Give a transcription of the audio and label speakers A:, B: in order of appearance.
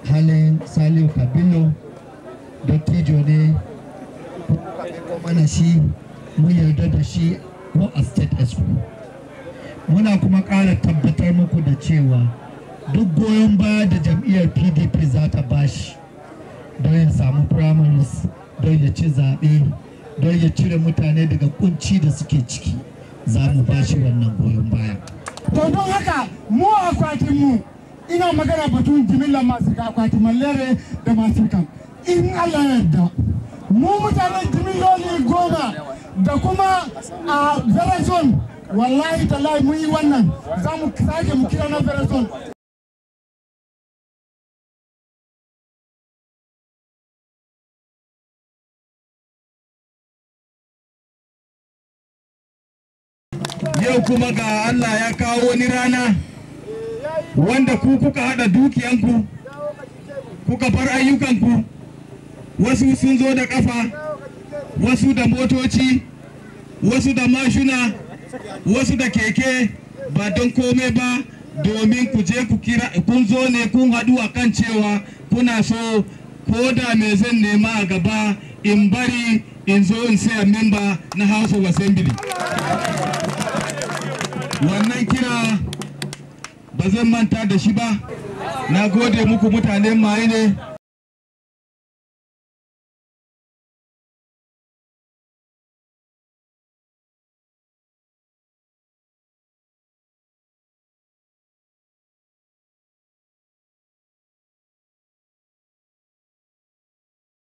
A: halin saliu kabilo dattijo ne mana shi mun yarda da shi ko a state expo muna kuma ƙara tabbatar muku da cewa duk goyon baya da jam'iyyar pdp za ta bashi don ya samu primaries don ya ci zaɓe don ya cire mutane daga kunci da suke ciki za mu bashi wannan goyon baya
B: to don haka mu akwatin mu ina magana batun jimillar masu akwatin mallere da masu kan in allah yarda mu mutanen jimilloli goma da kuma a verazon wallahi tallahi mun yi wannan za mu sake mu kira na verazon
C: yau kuma ga Allah ya kawo wani rana wanda ku kuka haɗa dukiyanku kuka bar ayyukanku wasu sun zo da ƙafa wasu da motoci wasu da mashuna wasu da keke ba don kome ba domin ku je ku kira kun zo ne kun haɗu a kan cewa kuna so ko da me zan nema a gaba in bari in zo in saya memba na house of assembly wannan kira ba zan manta da shi ba na gode muku mutanen maye ne